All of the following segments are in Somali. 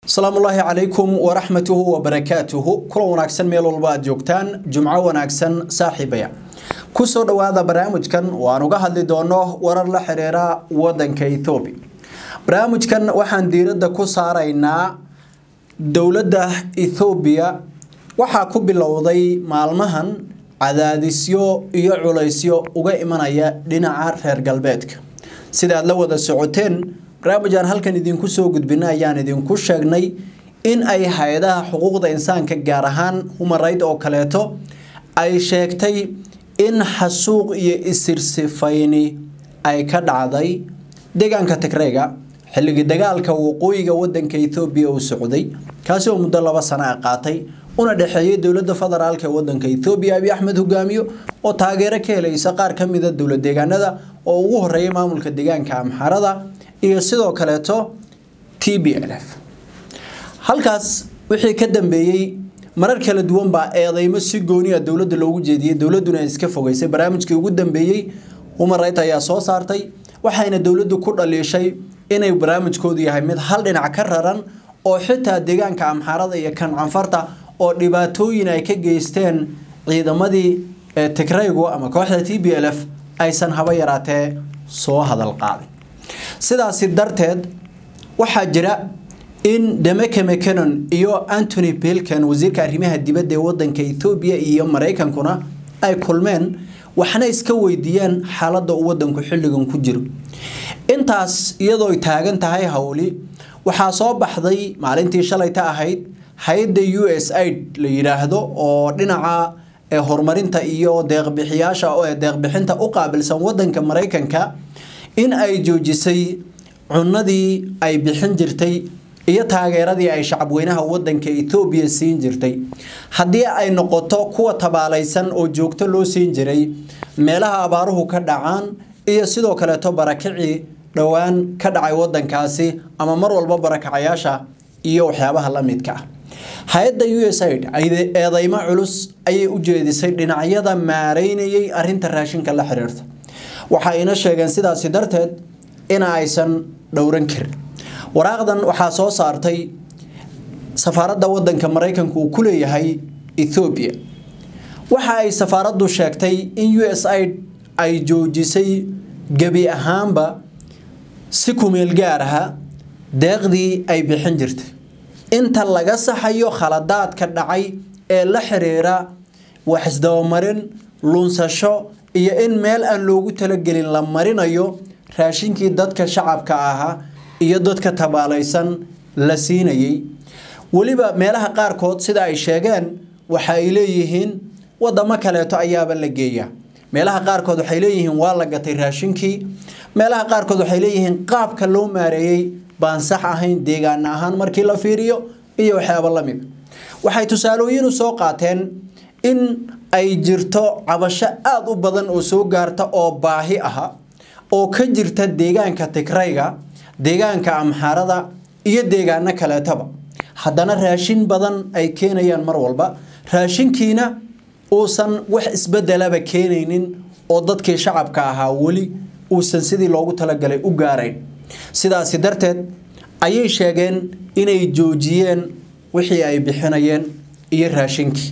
asalaamu ullaahi calaykum waraxmatuhu wabarakaatuhu kulan wanaagsan meel walba aad joogtaan jumco wanaagsan saaxiibaya kusoo dhowaada barnaamijkan waan uga hadli doono warar la xiriira wadanka ethoobiya barnaamijkan waxaan diiradda ku saaraynaa dowladda ethoobiya waxaa ku bilowday maalmahan cadaadisyo iyo culaysyo uga imanaya dhinaca reer galbeedka sida aad la wada socoteen barnaamijaan halkan idinku soo gudbina ayaan idinku sheegnay in ay hay-adaha xuquuqda insaanka gaar ahaan human right oo kaleeto ay sheegtay in xasuuq iyo isirsifayni ay ka dhacday deegaanka tigreyga xilligii dagaalka waqooyiga wadanka ethoobiya uu socday kaasi oo muddo laba sano a qaatay una dhexeeyay dowladda federaalk ee wadanka ethoobiya abiy axmed hogaamiyo oo taageero ka helaysa qaar ka mida dowlad deegaanada oo ugu horeeya maamulka deegaanka amxarada iyo sidoo kaleeto t b l f halkaas wixii ka dambeeyey marar kala duwan baa eedeymo si gooniya dowladda loogu jeediyey dowladuna iska fogeysay barnaamijkii ugu dambeeyey human right ayaa soo saartay waxayna dowladdu ku dhaliishay inay barnaamijkoodu yahay mid hal dhinac ka raran oo xitaa deegaanka amxaarada iyo kan canfarta oo dhibaatooyin ay ka geysteen ciidamadii tigraygu ama kooxda t b l f aysan haba yaraatee soo hadal qaadin sidaasi darteed waxaa jira in demeke mccanon iyo antony bilkan wasiirka arrimaha dibadda ee wadanka ethoobiya iyo maraykankuna ay kulmeen waxna iska weydiiyeen xaaladda uu wadanku xilligan ku jiro intaas iyadoo ay taagan tahay howli waxaa soo baxday maalintii shalayta ahayd hay-adda u s aid la yidhaahdo oo dhinaca horumarinta iyo deeqbixiyaasha deeqbixinta u qaabilsan wadanka maraykanka in ay joojisay cunadii ay bixin jirtay iyo taageeradii ay shacabweynaha wadanka ethoobiya siin jirtay haddii ay noqoto kuwa tabaalaysan oo joogto loo siin jiray meelaha abaaruhu ka dhacaan iyo sidoo kaleeto barakicii dhowaan ka dhacay wadankaasi ama mar walba barakacayaasha iyo waxyaabaha la midka ah hay-adda u s aid eedeymo culus ayay u jeedisay dhinacyada maareynayay arinta raashinka la xiriirta waxayna sheegeen sidaasi darteed ina aysan dhowran karin waraaqdan waxaa soo saartay safaaradda wadanka maraykanku uu ku leeyahay ethoobiya waxa ay safaaraddu sheegtay in u s aid ay joojisay gebi ahaanba si kumeel gaar aha deeqdii ay bixin jirtay inta laga saxayo khaladaadka dhacay ee la xiriira wax isdabamarin lunsasho iyo in meel aan loogu talagelin la marinayo raashinkii dadka shacabka ahaa iyo dadka tabaalaysan la siinayay weliba meelaha qaarkood sida ay sheegeen waxa ay leeyihiin wadamo kaleeto ayaaba la geeyaa meelaha qaarkood waxay leeyihiin waa la gatay raashinkii meelaha qaarkood waxay leeyihiin qaabka loo maareeyey baan sax ahayn deegaan ahaan markii la fiiriyo iyo waxyaaba la mid waxay tusaalooyinu soo qaateen in ay jirto cabasho aada u badan oo soo gaarta oo baahi aha oo ka jirta deegaanka tigrayga deegaanka amxaarada iyo deegaano kaleetaba haddana raashin badan ay keenayaan mar walba raashinkiina uusan wax isbedelaba keenaynin oo dadkii shacabka ahaa weli uusan sidii loogu talagalay u gaarayn sidaasi darteed ayay sheegeen inay joojiyeen wixii ay bixinayeen iyo raashinkii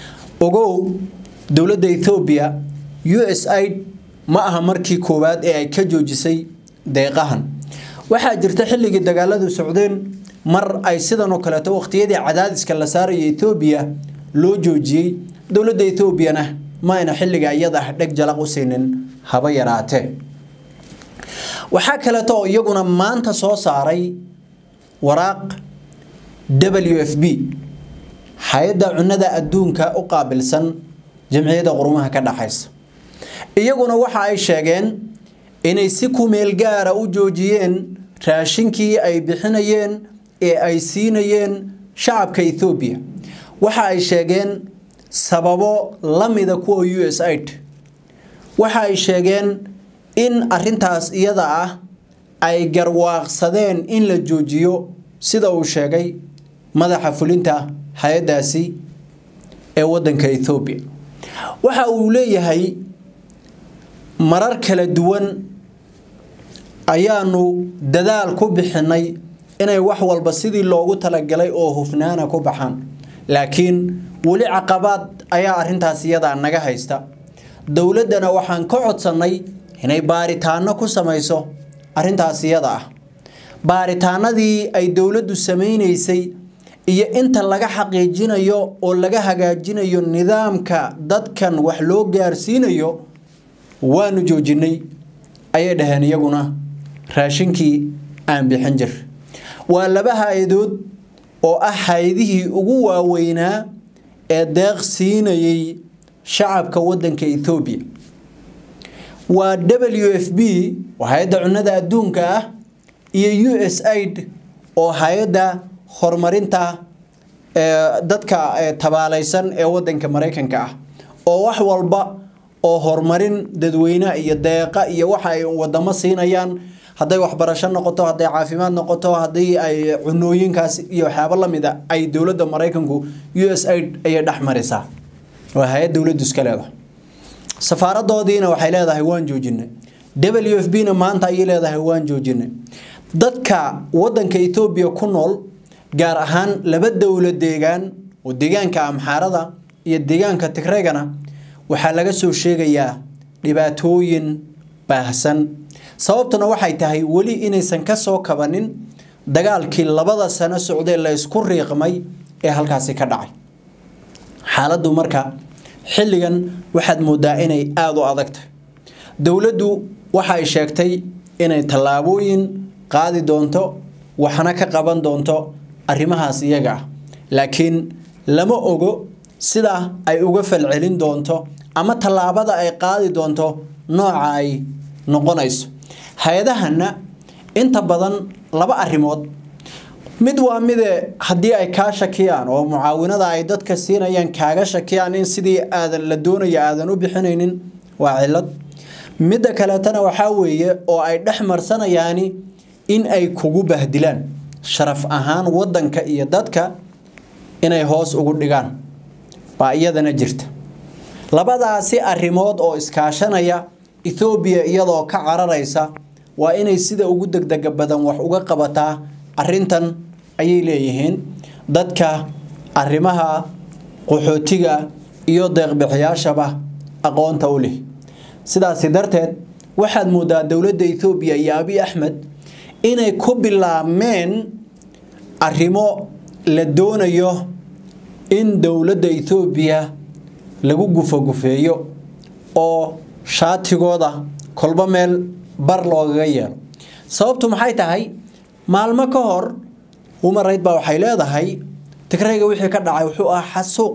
ogow dowladda ethoobiya u s aid ma aha markii koowaad ee ay ka joojisay deeqahan waxaa jirta xilligii dagaaladu socdeen mar ay sidan oo kaleeto waqtiyadii cadaadiska la saaraya ethoobiya loo joojiyey dowladda ethoobiana ma ayna xilliga iyada ah dheg jalaq u siinin haba yaraatee waxaa kaleeto oo iyaguna maanta soo saaray waraaq w f b hay-adda cunada adduunka u qaabilsan jamciyadda qurumaha ka dhaxaysa iyaguna waxa ay sheegeen inay si kumeel gaara u joojiyeen raashinkii ay bixinayeen ee ay siinayeen shacabka ethoobiya waxa ay sheegeen sababo la mida kuwa u s aid waxa ay sheegeen in arintaas iyada ah ay garwaaqsadeen in la joojiyo sida uu sheegay madaxa fulinta hay-addaasi ee wadanka ethoobiya waxa uu leeyahay marar kala duwan ayaanu dadaal ku bixinay inay wax walba sidii loogu talagalay oo hufnaana ku baxaan laakiin weli caqabaad ayaa arrintaas iyadaa naga haysta dowladdana waxaan ka codsannay inay baaritaano ku samayso arrintaas iyada ah baaritaanadii ay dowladdu samaynaysay iyo inta laga xaqiijinayo oo laga hagaajinayo nidaamka dadkan wax loo gaarsiinayo waanu joojinay ayay dhaheen iyaguna raashinkii aan bixin jir waa laba hay-adood oo ah hay-adihii ugu waaweynaa ee deeq siinayay shacabka wadanka ethoobiya waa w f b oo hay-adda cunnada adduunka ah iyo u s aid oo hay-adda horumarinta dadka tabaalaysan ee wadanka maraykanka ah oo wax walba oo horumarin dadweyne iyo deeqa iyo waxa ay wadamo siinayaan hadday waxbarasho noqoto hadday caafimaad noqoto haddii ay cunooyinkaas iyo waxyaabo lamid a ay dowladda maraykanku u s aid ayay dhex marisaa waa hay-ad dowladdu iska leedahay safaaradoodiina waxay leedahay waan joojinay w f b na maanta ayay leedahay waan joojinay dadka wadanka ethoobiya ku nool gaar ahaan laba dowla deegaan oo deegaanka amxaarada iyo deegaanka tigreegana waxaa laga soo sheegayaa dhibaatooyin baahsan sababtuna waxay tahay weli inaysan ka soo kabanin dagaalkii labada sano socdee la ysku riiqmay ee halkaasi ka dhacay xaaladdu marka xilligan waxaad moodaa inay aada u adag tahay dowladdu waxa ay sheegtay inay tallaabooyin qaadi doonto waxna ka qaban doonto arrimahaas iyaga ah laakiin lama ogo sida ay uga falcelin doonto ama tallaabada ay qaadi doonto nooca ay noqonayso hay-adahana inta badan laba arrimood mid waa mide haddii ay kaa shakiyaan oo mucaawinada ay dadka siinayaan kaaga shakiyaan in sidii aadan la doonaya aadan u bixinaynin waa cilad midda kaleetana waxaa weeye oo ay dhex marsanayaani in ay kugu bahdilaan sharaf ahaan wadanka iyo dadka inay hoos ugu dhigaan baa iyadana jirta labadaasi arrimood oo iskaashanaya ethoobiya iyadoo ka cararaysa waa inay sida ugu degdega badan wax uga qabataa arrintan ayay leeyihiin dadka arrimaha qaxootiga iyo deeqbixiyaashaba aqoonta u leh sidaasi darteed waxaad moodaa dowladda ethoobiya iyo abi axmed inay ku bilaabmeen arrimo la doonayo in dowladda ethoobiya lagu gufagufeeyo oo shaatigooda kolba meel bar loogaga yeelo sababtu maxay tahay maalmo ka hor umarayd baa waxay leedahay tigrayga wixii ka dhacay wuxuu ahaa xasuuq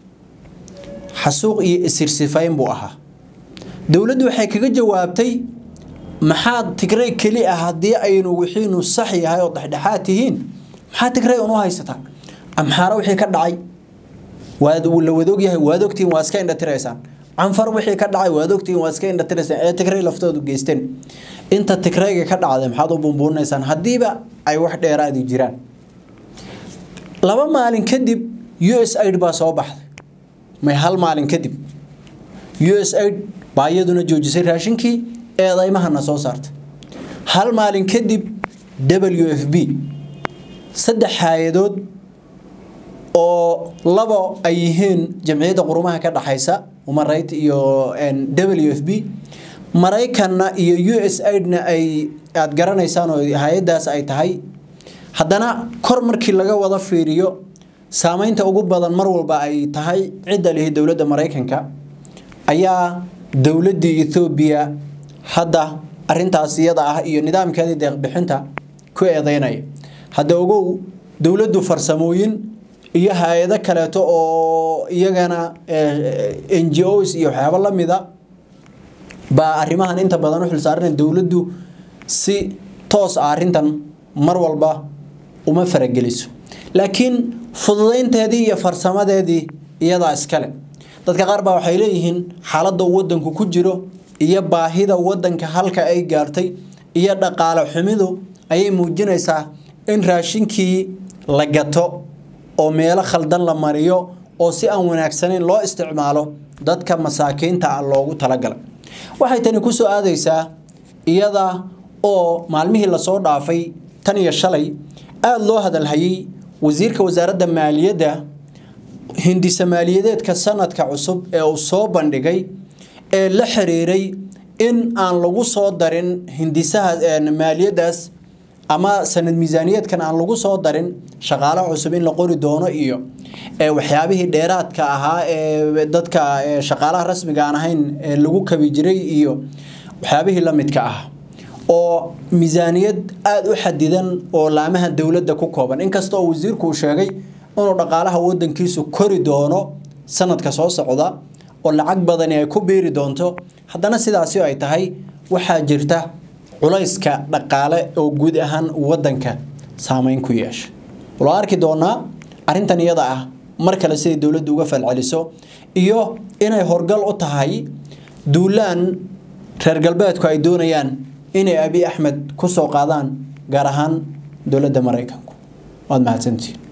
xasuuq iyo isirsifayn buu ahaa dowladdu waxay kaga jawaabtay maxaad tigray keli ah haddii aynu wixiinu sax yahay oo dhexdhexaad tihiin maxaa tigray un u haysataan amxaaro wixii ka dhacay waad la wadogyahay waad ogtihiin waa iska indhatiraysaan canfar wixii ka dhacay waad ogtihiin waa iska indhatiraysaan ee tigray laftoodu geysteen inta tigrayga ka dhacday maxaad u bumbuunaysaan haddiiba ay wax dheeraadi jiraan laba maalin kadib u s aid baa soo baxday may hal maalin kadib u s aid baa iyaduna joojisay raashinkii eedaymahana soo saartay hal maalin kadib w f b saddex hay-adood oo labo ay yihiin jamciyadda qurumaha ka dhaxaysa umarayt iyo w f b maraykanna iyo u s aidna ay aada garanaysaan oo hay-addaas ay tahay haddana kor markii laga wada fiiriyo saameynta ugu badan mar walba ay tahay cidda lihi dowladda maraykanka ayaa dowladdii ethoobiya hadda arintaas iyada ah iyo nidaamkeedii deeqbixinta ku eedeynaya hadda ogow dowladdu farsamooyin iyo hay-ado kaleeto oo iyagana n g os iyo waxyaabo lamida baa arrimahan inta badan u xilsaarana dowladdu si toos ah arrintan mar walba uma farageliso laakiin fududaynteedii iyo farsamadeedii iyadaa iskale dadka qaar baa waxay leeyihiin xaaladda wadanku ku jiro iyo baahida wadanka halka ay gaartay iyo dhaqaale xumidu ayay muujinaysaa in raashinkii la gato oo meelo khaldan la mariyo oo si aan wanaagsanayn loo isticmaalo dadka masaakiinta ah loogu talagalay waxay tani ku soo aadaysaa iyada oo maalmihii lasoo dhaafay tan iyo shalay aada loo hadalhayay wasiirka wasaaradda maaliyadda hindisa maaliyadeedka sanadka cusub ee uu soo bandhigay ee la xiriiray in aan lagu soo darin hindisaha maaliyadaas ama sanad miisaaniyeedkan aan lagu soo darin shaqaale cusub in la qori doono iyo waxyaabihii dheeraadka ahaa ee dadka shaqaalaha rasmiga aan ahayn ee lagu kabi jiray iyo waxyaabihii la midka ah oo miisaaniyad aada u xadidan oo laamaha dowladda ku kooban inkasta oo wasiirku uu sheegay inuu dhaqaalaha wadankiisu kori doono sanadka soo socda oo lacag badani ay ku biiri doonto haddana sidaasi ay tahay waxaa jirta culayska dhaqaale oo guud ahaan wadanka saameyn ku yeesha wala arki doonaa arrintan iyada ah mar kale siday dowladdu uga falceliso iyo inay horgal u tahay duulaan reer galbeedku ay doonayaan inay abi axmed ku soo qaadaan gaar ahaan dowladda maraykanku waad mahadsantihiin